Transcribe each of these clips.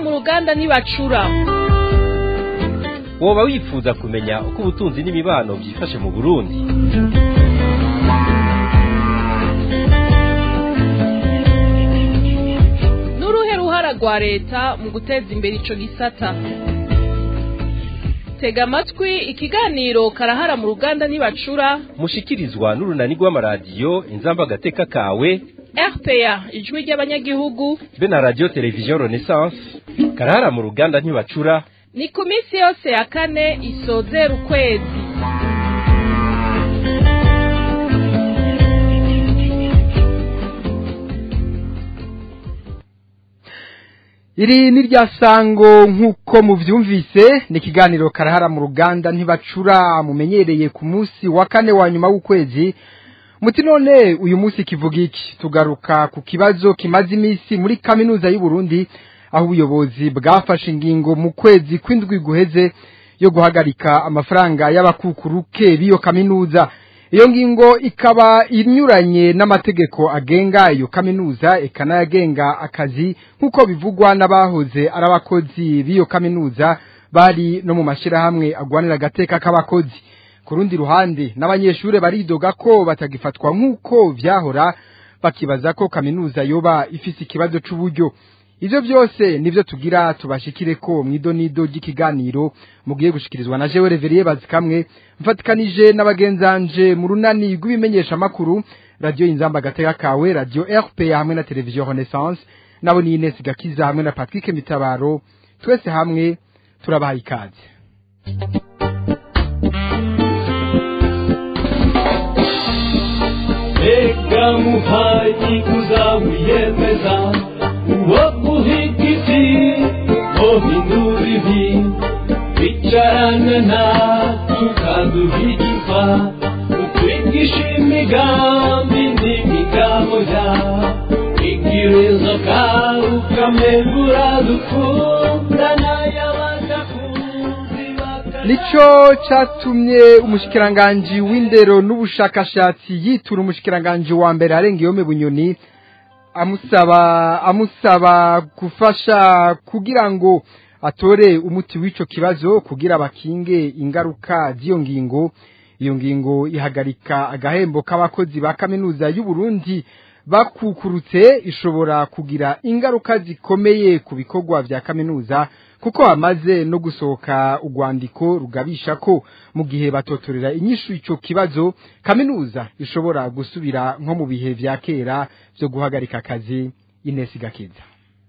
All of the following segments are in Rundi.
mu ruganda ntibacura woba wifuza kumenya uko ubutunzi n'imibano byifashe mu burundi n'uruhe ruhara rwa leta mu guteza imbere ico gisata tega amatwi ikiganiro karahara mu ruganda ntibacura mushikirizwa n'urunani rw'amaradiyo inzamba agateka kawe rpa ijwi ry'abanyagihugu be na radiyo televiziyo renaissance karahara mu ruganda ntibacura ni ku minsi yose ya kane isozera ukwezi iri ni rya sango nk'uko mubyumvise ni ikiganiro karahara mu ruganda ntibacura mumenyereye ku munsi wa kane wa nyuma w'ukwezi muti none uyu munsi kivuga iki tugaruka ku kibazo kimaze iminsi muri kaminuza y'u Burundi aho ubuyobozi bwafashe ingingo mu kwezi kw'indwi guheze yo guhagarika amafaranga y'abakukuruke b'iyo kaminuza iyo ngingo ikaba inyuranye n'amategeko agenga iyo kaminuza ikanayagenga akazi nk'uko bivugwa n'abahoze ari abakozi b'iyo kaminuza bari no mu mashyirahamwe agwanira agateka k'abakozi ku rundi ruhande n'abanyeshuri baridoga ko batagifatwa nk'uko byahora bakibaza ko kaminuza yoba ifise ikibazo c'uburyo ivyo byose nivyo tugira tubashikire ko mwidonido ry'ikiganiro mugiye gushikirizwa na jewe reveriye bazikamwe mfatikanije n'abagenzanje mu runani rw'ibimenyesha makuru radio inzamba agateka kawe radio RPA hamwe na televiziyo Renaissance nabo ni Ines Gakiza hamwe na Patrick Mitabaro twese hamwe turabaha ikaze Reka muhayi kuzawiyemeza uwo guhigiti wohindura ibi bicarana na tukaduhigika utwigisha imigambi n'imigabo ya igirizo kawe ukamegura dukundana y'abadakuzi nico catumye umushikiranganji w'indero n'ubushakashatsi yitura umushikiranganji wa mbere arenga yome bunyoni amusaba amusaba gufasha kugira ngo atore umuti w'ico kibazo kugira bakinge ingaruka z'iyo ngingo iyo ngingo ihagarika agahembo k'abakozi ba kaminuza y'u Burundi bakukurutse ishobora kugira ingaruka zikomeye ku bikorwa vya kaminuza kuko hamaze no gusohoka urwandiko rugabisha ko mu gihe batotorera inyishu ico kibazo kaminuza ishobora gusubira nko mu bihe vya kera vyo guhagarika akazi Ines Gakiza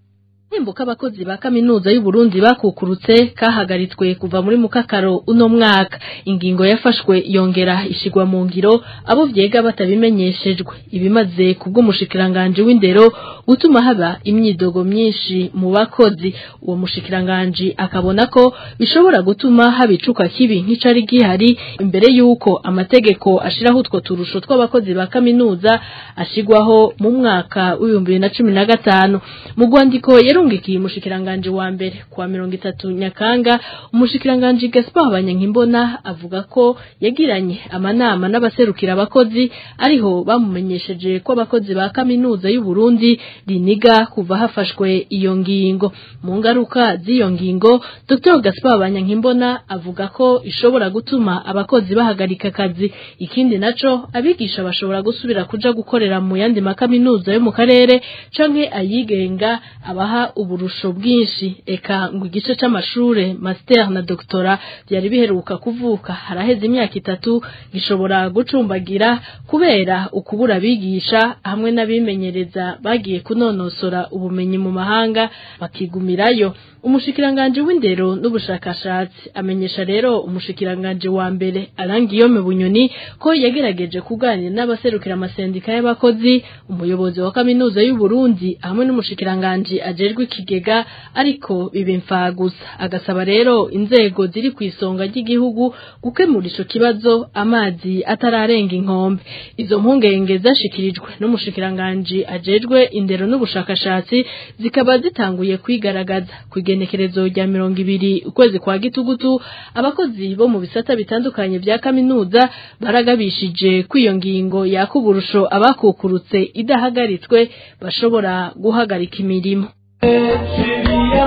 Hembo k'abakozi ba kaminuza y'u Burundi bakukurutse kahagaritswe kuva muri mukakaro uno mwaka ingingo yafashwe yongera ishigwa mu ngiro abo vyega batabimenyeshejwe ibimaze kubwo mushikiranganje w'indero gutuma haba imyidogo myinshi mu bakozi uwo mushikiranganje akabona ko bishobora gutuma habicuka kibi nk'icari gihari imbere yuko amategeko ashiraho utwo turusho tw'abakozi ba kaminuza ashigwaho mu mwaka w'ibihumbi bibiri na cumi na gatanu mu rwandiko yarungikiye umushikiranganje wa mbere kwa mirongo itatu nyakanga umushikiranganje Gaspar Banyankimbona avuga ko yagiranye amanama n'abaserukira abakozi ariho bamumenyesheje ko abakozi ba kaminuza y'u Burundi riniga kuva hafashwe iyo ngingo mu ngaruka z'iyo ngingo Dr Gaspar Banyankimbona avuga ko ishobora gutuma abakozi bahagarika akazi ikindi naco abigisha bashobora gusubira kuja gukorera mu yandi makaminuza yo mu karere canke ayigenga abaha uburusho bwinshi eka ngo igice c'amashure master na doctora byari biheruka kuvuka haraheze imyaka itatu gishobora gucumbagira kubera ukubura abigisha hamwe n'abimenyereza bagiye kunonosora ubumenyi mu mahanga bakigumirayo umushikiranganje w'indero n'ubushakashatsi amenyesha rero umushikiranganje wa mbere arangiyome bunyoni ko yagerageje kuganira n'abaserukira amasendika y'abakozi umuyobozi wa kaminuza y'u Burundi hamwe n'umushikiranganje ajejwe ikigega ariko bibe gusa agasaba rero inzego ziri ku isonga ry'igihugu gukemura ico kibazo amazi atararenga inkombe izo mpungenge zashikirijwe n'umushikiranganje ajejwe indero n'ubushakashatsi zikaba zitanguye kwigaragaza kwigenekerezo rya mirongo ibiri ukwezi kwa gitugutu abakozi bo mu bisata bitandukanye vya kaminuza baragabishije kw'iyo ngingo yakuburusho abakukurutse idahagaritswe bashobora guhagarika imirimo Shiriya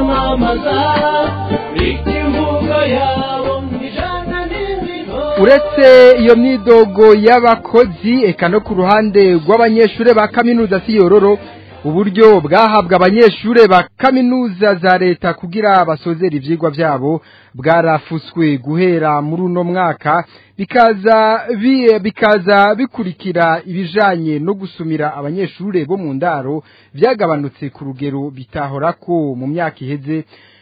kwamamaza ikivugo yabo ijana n'indimo uretse iyo myidogo y'abakozi eka no ku ruhande rw'abanyeshuri ba kaminuza si yororo uburyo bwahabwa abanyeshuri ba kaminuza za leta kugira basozere ivyigwa vyabo bwarafuswe guhera muri uno mwaka bikaza bi- bikaza bikurikira ibijanye no gusumira abanyeshuri bo mu ndaro vyagabanutse ku rugero bitahorako mu myaka iheze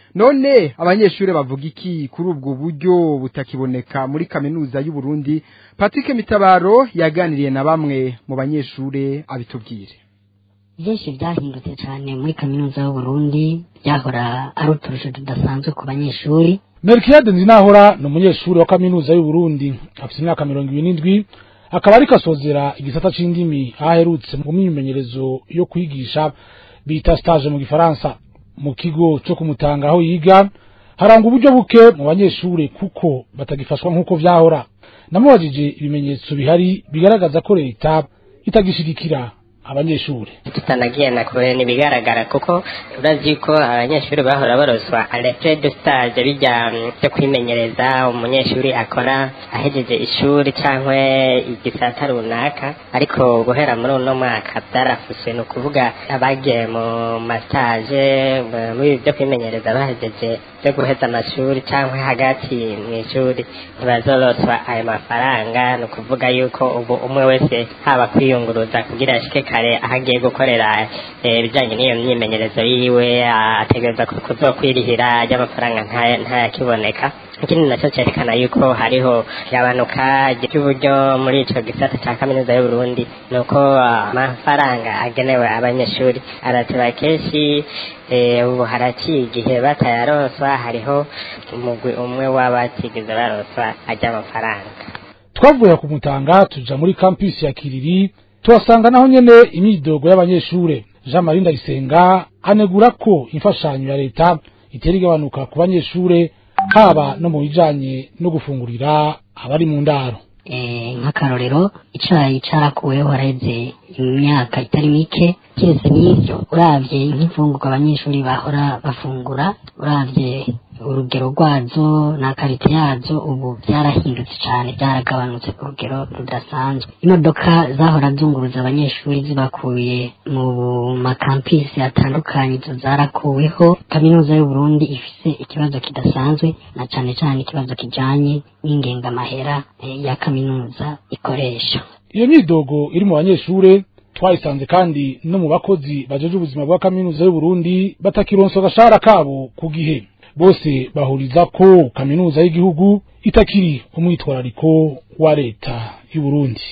none abanyeshuri bavuga iki kuri ubwo buryo butakiboneka muri kaminuza y'u Burundi Patrick Mitabaro yaganiriye na bamwe mu banyeshuri abitubwire byinshi byahindutse cyane muri kaminuza y'uburundi byahora ari uturusho tudasanzwe ku banyeshuri Melchiade Nzinahora ni umunyeshuri wa kaminuza y'u Burundi afite imyaka mirongo ibiri n'indwi akaba ariko asozera igisata c'indimi aho aherutse mu myimenyerezo yo kwigisha bita stage mu gifaransa mu kigo co kumutanga aho yiga haranga uburyo buke mu banyeshuri kuko batagifashwa nk'uko vyahora namubajije ibimenyetso bihari bigaragaza ko leta itagishigikira abanyeshuri tutanagiye na kure ntibigaragara kuko urazi ko abanyeshuri bahora baroswa arete de stage bijya byo kwimenyereza umunyeshuri akora ahejeje ishuri cyangwa igisata runaka ariko guhera muri uno mwaka byarafuse ni ukuvuga abagiye mu mastage muri ibi byo kwimenyereza bahejeje byo guheza amashuri cyangwa hagati mu ishuri ntibazoroswa ayo mafaranga ni ukuvuga yuko ubu umwe wese haba kwiyunguruza kugira ashike kare aho agiye gukorera eh, ibijyanye n'iyo myimenyerezo yiwe ah, ategereza ku- kuzokwirihira ry'amafaranga ntaya- ntayakiboneka ikindi nacyo cyerekana yuko hariho igabanuka ry'uburyo muri ico gisata cya kaminuza y'u Burundi ni uko ah, amafaranga agenewe abanyeshuri arateba kenshi eh, ubu haraciye igihe batayaroswa hariho umugwi umwe w'abatigeze baroswa ajya amafaranga twavuye ku mutanga tuja muri campus ya kiriri tuhasanga naho nyene imyidogo y'abanyeshure jean marie ndayisenga anegura ko imfashanyo ya leta itera igabanuka ku banyeshure haba no mu bijanye no gufungurira abari mu ndaro Eh, nk'akarorero icayi carakuweho haraheze imyaka itari mike kiretse n'ivyo uravye nk'imfungurwa abanyeshuri bahora bafungura uravye urugero rwazo na karite yazo ubu byarahindutse cyane byaragabanutse ku rugero rudasanzwe imodoka zahora zunguruza abanyeshuri zibakuye mu makampisi atandukanye izo zarakuweho kaminuza y'u Burundi ifise ikibazo kidasanzwe na cane cane ikibazo kijanye n'ingengamahera eh, ya kaminuza ikoresha iyo myidogo iri mu banyeshure twayisanze kandi no mu bakozi bajeje ubuzima bwa kaminuza y'u Burundi batakironsa agashahara kabo ku gihe bose bahuriza ko kaminuza y'igihugu itakiri umwitwarariko wa leta y'u Burundi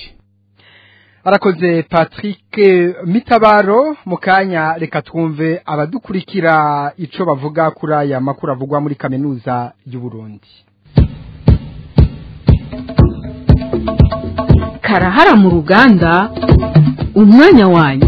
arakoze Patrick Mitabaro mu kanya reka twumve abadukurikira ico bavuga kuri aya makuru avugwa muri kaminuza y'u Burundi karahara mu ruganda umwanya wanyu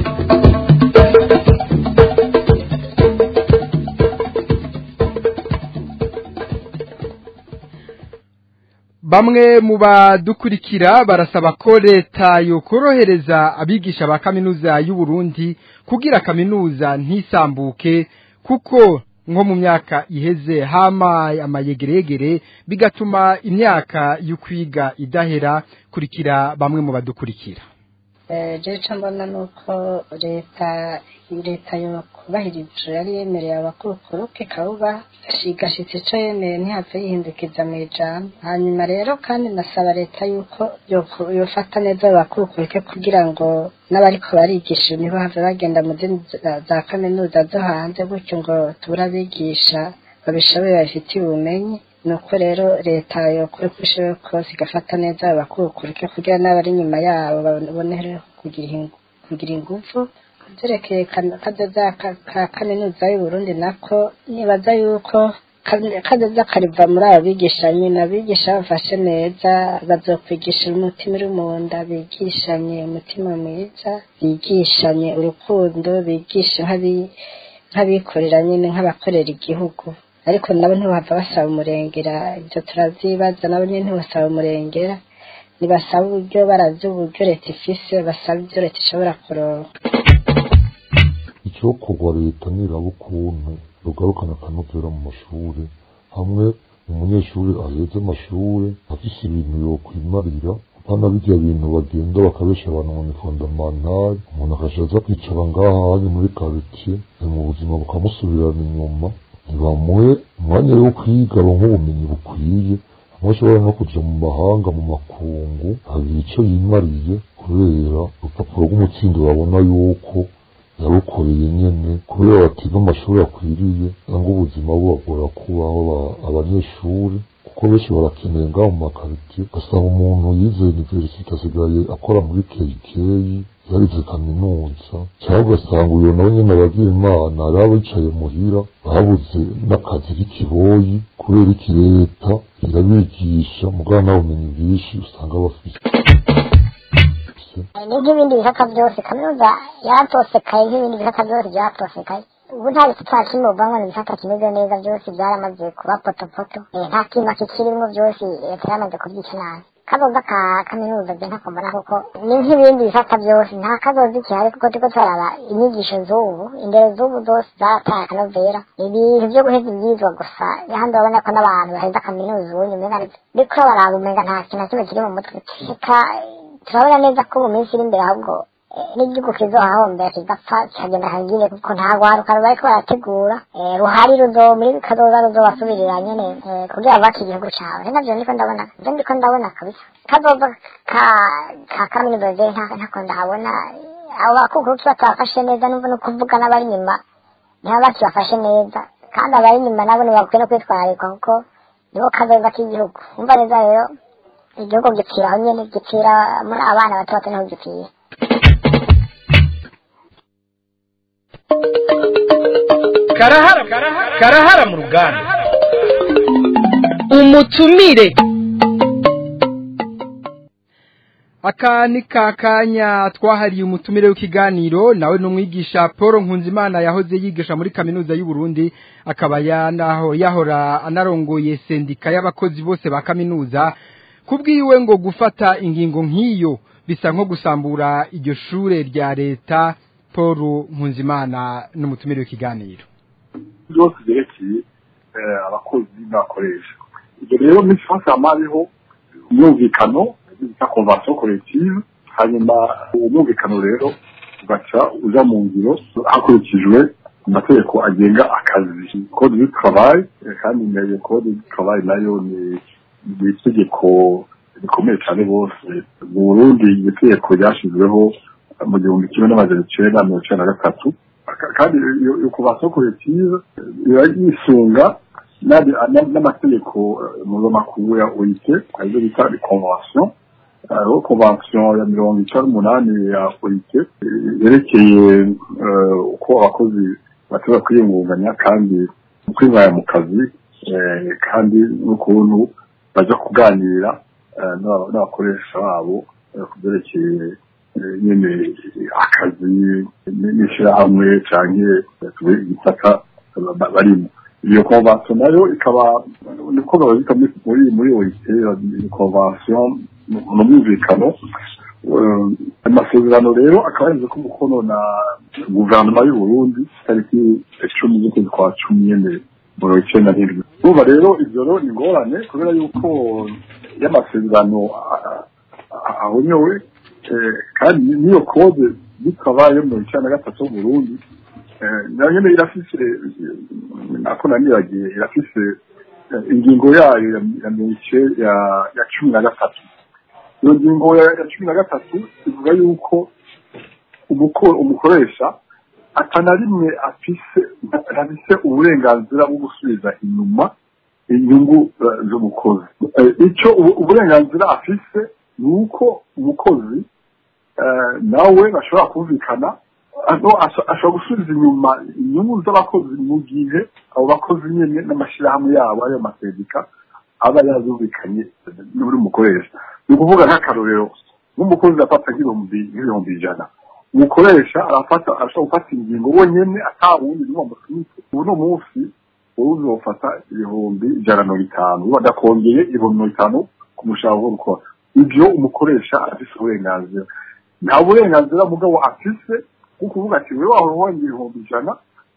Bamwe mu badukurikira barasaba ko leta yokorohereza abigisha ba kaminuza y'u Burundi kugira kaminuza ntisambuke kuko nko mu myaka iheze hama amayegeregere bigatuma imyaka yo kwiga idahera kurikira bamwe mu badukurikira jewe icyo mbona ni uko leta leta yubahirije yari yemereye abakurukuru ikabuba igashitse icyo yemeye ntihave yihindukiza mu ijambo hanyuma rero kandi nasaba leta yuko yoku- yofata neza abakurukuruke kugira ngo n'abariko barigisha nibo have bagenda mu zindi za- za kaminuza zo hanze gutyo ngo tubure abigisha babishoboye babifitiye ubumenyi nuko rero leta yokora uko ishoboye kose igafata neza abakurukuruke kugira n'abari inyuma yabo babonere kugira ingu- kugira ingufu vyerekeye kan- kazoza ka- ka kaminuza y'uburundi nako nibaza yuko ka- kazoza kariva muri abo bigisha nyine abigisha bafashe neza bazokwigisha umutima uri mu nda bigishanye umutima mwiza bigishanye urukundo bigisha nk'abi- nk'abikorera nyine nk'abakorera igihugu ariko nabo ntibava basaba umurengera ibyo turavyibaza nabo nyine ntibasaba umurengera nibasaba uburyo barazi uburyo leta ifise basaba ibyo leta ishobora kuronka icyo kugwa leta niraba ukuntu rugarukana akanovera mu mashuri hamwe umunyeshuri aheze amashuri afise ibintu yokwimarira apana birya bintu bagenda bakabesha abantu ngo ni fondamantari umuntu akaja aza kwicara ngaha hanye muri karitsiye mu buzima bukamusubirana inyuma ntibamuhe umwanya wo kwiga aronka ubumenyi bukwiye amwe ashobora no kuja mu mahanga mu makungu agira ico yimariye kubera urupapuro rw'umutsindo babona yuko yarukoreye nyene kubera batiga amashuri akwiriye cyangwa ubuzima bubagora kubaho aba- abanyeshuri kuko benshi barakeneye ngaho mu makaritiye ugasanga umuntu yize universite asigaye akora muri keikeyi yarize kaminuza cyangwa ugasanga uyo nawe nyene abagira imana ari aba yicaye muhira babuze n'akazi k'ikiboyi kubera iki leta irabigisha mugabo nta bumenyi bwinshi usanga bafite n'ibindi bisata byose kaminuza yaratosekaye nk'ibindi bisata byose byaratosekaye ubu nta bisata kimwe uvangwa ni ibisata kimeze neza byose byaramaze kuba potopoto Eh, nta kintu kikirimo byose leta yaramaze kubyica nabi kazoza ka kaminuza je ntako mbona kuko ni nk'ibindi bisata byose nta kazoza ikihari kuko turiko turaraba inyigisho z'ubu indero z'ubu zose zarataye akanovera ibintu vyo guheza ivyizwa gusa ahandi urabona ko n'abantu baheza kaminuza ubundi umenga biriko baraba umenga nta kintu na kimwe kiri mu mutwe reka turabona neza ko mu minsi iri imbere ahubwo eh, n'igihugu kizohahombera kigapfa kikagenda kagire kuko nta rwaruka bariko barategura eh, ruhari ruzo muri kazoza ruzobasubirira nyene eh, kugira bubake igihugu cawe ni navyo ndiko ndabona navyo ndiko ndabona kabisa kazoza ka ka kaminuza je nta- ntako ndahabona abo bakukuruki batabafashe neza numva no kuvuga n'abari inyuma ntibaba bakibafashe neza kandi abari inyuma nabo ntibakwiye no kwitwararikwa kuko nibo kazoza k'igihugu umva neza rero igihugu gipfira aho nyene gipfira muri abana bato bato niho gipfira karahara karahara mu ruganda umutumire aka ni kakanya twahariye umutumire w'ikiganiro nawe ni umwigisha paul nkunzimana yahoze yigisha muri kaminuza y'u Burundi akaba yanaho yahora anarongoye sendika y'abakozi bose ba kaminuza kubwiwe ngo gufata ingingo nk'iyo bisa nko gusambura iryo shure rya leta paul nkunzimana n'umutumire w'ikiganiro byose byerekeye eh, abakozi n'abakoresha ibyo rero muri france hama hariho umwumvikano bita convention collective hanyuma uwo mwumvikano rero ugaca uja mu ngiro hakurikijwe amategeko agenga akazi code du travail eh, kandi iyo code du travail nayo ni ni itegeko rikomeye cyane bose mu burundi iryo tegeko ryashyizweho mu gihumbi kimwe n'amajana icenda mirongo icenda na gatatu Ka- kandi iyo iyo convention collective iba yisunga n'andi- n'a- n'amategeko eh, mpuzamakungu ya oit arizo bita convention hariho convention ya mirongo icenda n'umunani ya oit eh, yerekeye eh, uko abakozi bashobora kwiyungunganya kandi kwivaya mu kazi eh, kandi n'ukuntu baja kuganira eh, n'aba- n'abakoresha babo eh, ku byerekeye eh, nyene akazi n- n'ishirahamwe canke tuvuge igisata ba- barimo iyo convention nayo ikaba niko babita muri muri muri OIT ni convention ni umwumvikano Eh, amasezerano rero akaba yemeze ko umukono na guverinoma y'u Burundi tariki icumi z'ukwezi kwa cumi nyene mirongo icenda n'indwi urumva rero ivyo rero ni ingorane kubera yuko y'amasezerano a- a- ahonyowe eh, kandi n'iyo kode bitabaye mirongo icenda na gatatu mu Burundi eh, nayo nyene irafise eh, nako naniragiye irafise eh, ingingo yayo ya ya mirongo ice- ya- ya cumi na gatatu iyo ngingo ya ya cumi na gatatu ivuga yuko umuko- umukoresha atana rimwe afise afise uburenganzira bwo gusubiza inyuma inyungu eh, z'umukozi Eh, ico ubu- uburenganzira afise ni uko umukozi eh, nawe bashobora kumvikana ano asho- ashobora gusubiza inyuma inyungu z'abakozi mu gihe abo bakozi nyene n'amashirahamwe yabo ariyo masendika aba yazumvikanye n'uri mukoresha ni ukuvuga nk'akarorero nk'umukozi afata nk'ibihumbi nk'ibihumbi ijana umukoresha arafata ashobora gufata ingingo wenyene ata wundi n'umwe amusunitse ubu ni umunsi wowe uzofata ibihumbi ijana na mirongo itanu badakongeye ibihumbi mirongo itanu ku mushahara wo gukora ibyo umukoresha afise uburenganzira nta burenganzira mugabo afise bwo kuvuga ati wewe wahora wongera ibihumbi ijana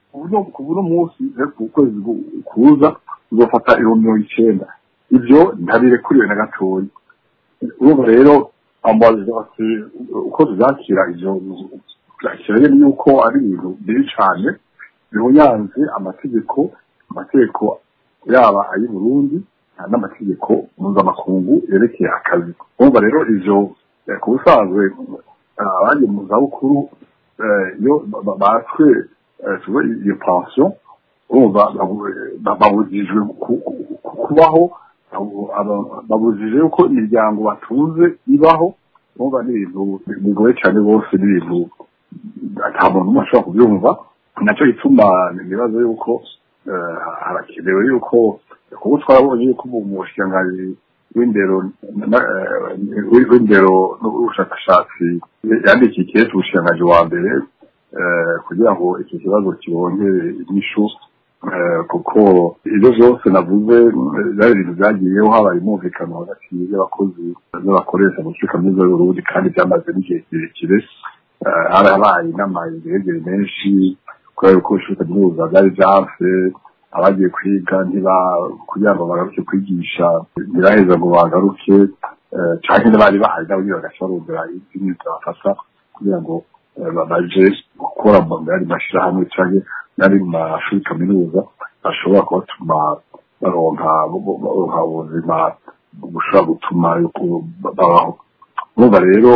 uburyo ku buno munsi rero ku kwezi gu- kuza tuzofata ibihumbi mirongo icenda ivyo ntabirekuriwe na gatoya urumva rero ambaza ati uko tubyakira ivyo byakira rero yuko ari ibintu bibi cane bihunyanze amategeko amategeko yaba ay'i burundi n'amategeko mpuzamakungu yerekeye akazi urumva rero ivyo eh, ku busanzwe eh, abandi mu zabukuru eh, iyo ba- ba- batswe eh, tuvuge iyo pension urumva babu- ba- babujijwe ku- ku- ku- kubaho abo- aba- babujije yuko imiryango batunze ibaho urumva ni ibintu bigoye cyane bose ni ibintu ata muntu umwe ashobora kubyumva nacyo gituma nibaza yuko eh, harakenewe yuko kuko twarabonye yuko mu mushikiranganji w'indero na- eh, w'indero n'ubushakashatsi yandikiye ikirezi ubushikiranganji wa mbere eh, kugira ngo iki kibazo kibongere inyishu eh, kuko ibyo byose navuze eh, byari ibintu byagiyeho habaye umumvikano hagati y'abakozi n'abakoresha mu kigo kaminuza y'uburundi kandi byamaze n'igihe kirekire Eh, harabaye inama yegereye menshi kubera yuko ishuri kaminuza byari byanse abagiye kwiga ntiba kugira ngo bagaruke kwigisha ntibaheza ngo bagaruke eh, canke n'abari bahari nabo nyene bagaca barondera izindi zabafasha kugira ngo eh, ba- baje gukora mu yandi mashirahamwe canke n'ari mu mashuri kaminuza ashobora kubatuma baronka baronka ubuzima bushobora gutuma yuko babaho urumva rero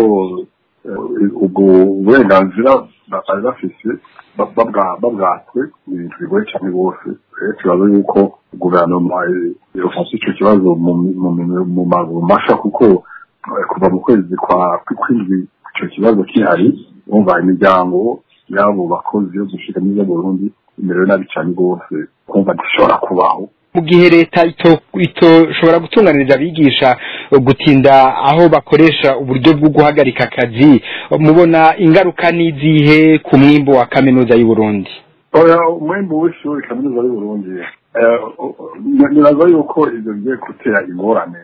eh, ubwo burenganzira ba- bari bafise ba- babwa- babwatswe ni ibintu bigoye cyane rwose rero tubaza yuko guverinoma eh, yofashe ico kibazo mu mu minwe- mu maguru masha kuko eh, kuva mu kwezi kwa kw'indwi ico kibazo kihari umva imiryango y'abo bakozi yo gushika n'izo Burundi imerewe nabi cyane rwose kumva ntishobora kubaho mu gihe leta ito- itoshobora gutunganiriza abigisha eh, gutinda aho bakoresha uburyo bwo guhagarika akazi mubona ingaruka n'izihe ku mwimbo wa kaminuza y'u Burundi oya umwembe w'ishuri kaminuza y'u Burundi eh, ni- nibaza yuko ivyo bigiye gutera ingorane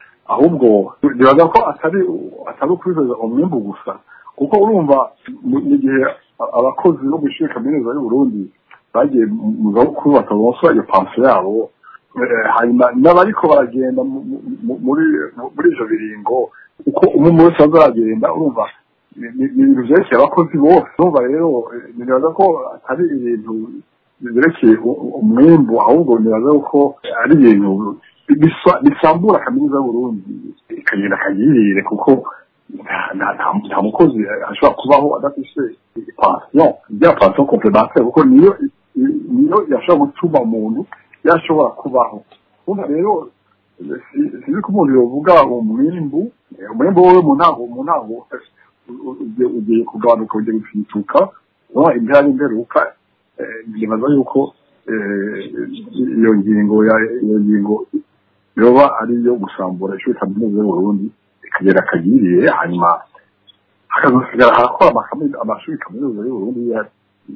ahubwo nibaza ko atari atari ukwifuza umwembe gusa kuko urumva mu mu gihe a- abakozi bo mw'ishuri kaminuza y'u Burundi bagiye mu- mu zabukuru batabonswa iyo pansiyo yabo eh, hanyuma n'abariko baragenda mu- mu- mu- muri muri ivyo biringo uko umwe umwe wese azaragenda urumva ni ni- ni ibintu vyerekeye abakozi bose urumva rero eh, nibaza ko atari ibintu byerekeye u- u- umwimbu ahubwo nibaza ko ari ibintu bisa- bisambura kaminuza y'uburundi ikagenda akagirire kuko nta- nta- nta nta mukozi ashobora kubaho adafise pansiyo rya pansiyo komplemantere kuko niyo niyo yashobora gutuma umuntu yashobora kubaho urumva rero si- sinzi ko umuntu yovuga umwimbu eh, umwimbu wowe mu ntango mu ntango eh, u- ugiye ugiye kugabanuka ugiye gufituka uba impera n'imperuka eh, nibaza yuko eh, iyo ngingo ya iyo ngingo yoba ari iyo gusambura ishuri kaminuza y'uburundi ikagera akagiriye hanyuma hakazosigara harakora amakaminuza- amashuri kaminuza y'uburundi ya-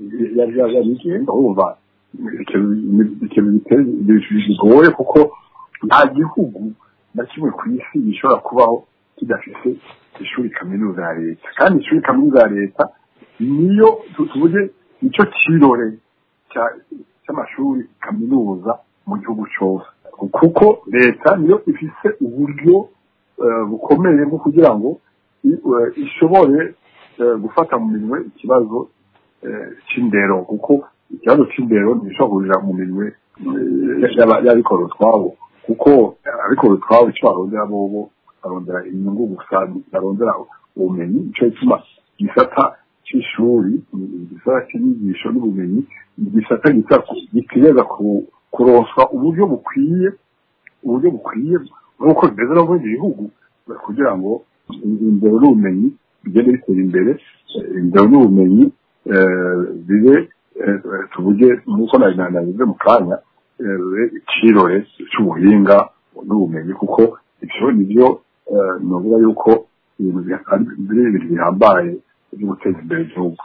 ya- ya- yabigenga urumva ikintu ikintu giteye bigoye kuko nta gihugu na kimwe ku isi gishobora kubaho kidafite ishuri kaminuza ya leta kandi ishuri kaminuza ya leta niyo tu- tuvuge nicyo kirore cya- cy'amashuri kaminuza mu gihugu cyose kuko leta niyo ifise uburyo eh, bukomeye bwo kugira ngo i- eh, ishobore eh, gufata mu minwe ikibazo eh, c'indero kuko ikibazo c'indero ntishobora kurira mu minwe eh, y'aba- y'abikora utwabo kuko abikora utwabo icyo barondera bobo barondera inyungu gusa barondera ubumenyi nico gituma igisata c'ishuri igisata c'inyigisho n'ubumenyi igisata gita- gitegereza ku- kuronswa uburyo bukwiye uburyo bukwiye nk'uko bimeze no mu bindi bihugu kugira ngo indero n'ubumenyi bigende bitera imbere eh, indero n'ubumenyi eh, bibe eh, tuvuge nk'uko nabivuze mu kanya eh, bibe ikirore cy'ubuhinga n'ubumenyi kuko ivyo nivyo eh, novuga yuko ibintu bi- ari- biri ibintu bihambaye byo guteza imbere igihugu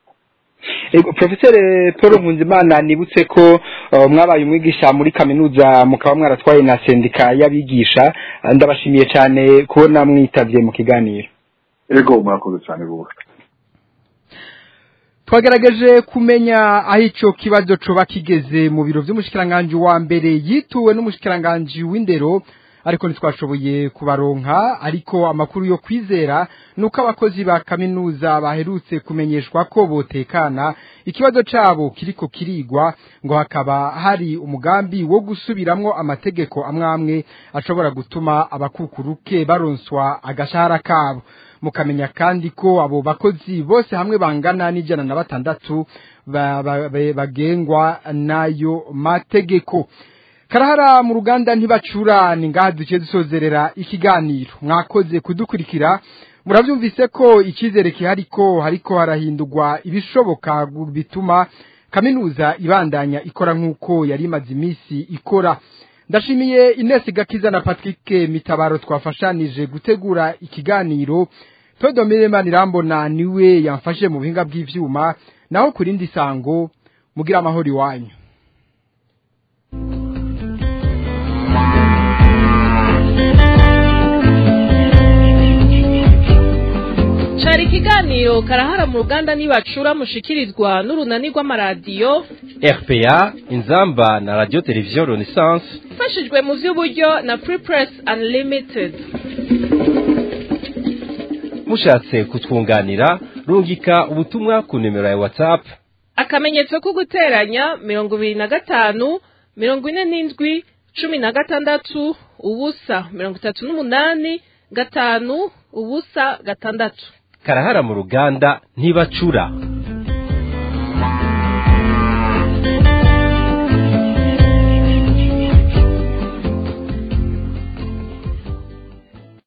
Ego, Profesor Paul Nkunzimana nibutse ko uh, mwabaye umwigisha muri kaminuza mukaba mwaratwaye na sendika y'abigisha Uh, ndabashimiye cyane kubona mwitavye mu kiganiro ego murakoze cyane rwose twagerageje kumenya aho icyo kibazo coba kigeze mu biro by'umushikiranganji wa mbere yituwe n'umushikiranganji w'indero ariko ntitwashoboye kubaronka ariko amakuru yo kwizera nuko abakozi ba kaminuza baherutse kumenyeshwa ko botekana ikibazo cabo kiriko kirigwa ngo hakaba hari umugambi wo gusubiramwo amategeko amwamwe ashobora gutuma abakukuruke baronswa agashahara kabo mukamenya kandi ko abo bakozi bose hamwe bangana n'ijana na batandatu bagengwa n'ayo mategeko karahara mu ruganda ntibacura ni ngaha duce dusozerera ikiganiro mwakoze kudukurikira murabyumvise ko icyizere kihari ko hariko harahindurwa ibishoboka bituma kaminuza ibandanya ikora nk'uko yari imaze iminsi ikora ndashimiye inesi gakiza na patrick mitabaro twafashanije gutegura ikiganiro todomire manirambona niwe yamfashe mu buhinga bw'ivyuma naho ku rindi sango mugira amahoro iwanyu cari ikiganiro karahara mu ruganda nibacura mushikirizwa n'urunani rw'amaradiyo rpa inzamba na radio televiziyo renaissance ifashijwe mu vy'uburyo na free press unlimited mushatse kutwunganira rungika ubutumwa ku nimero ya whatsapp akamenyetso ko guteranya mirongo ibiri na gatanu mirongo ine n'indwi cumi na gatandatu ubusa mirongo itatu n'umunani gatanu ubusa gatandatu karahara mu ruganda ntibacura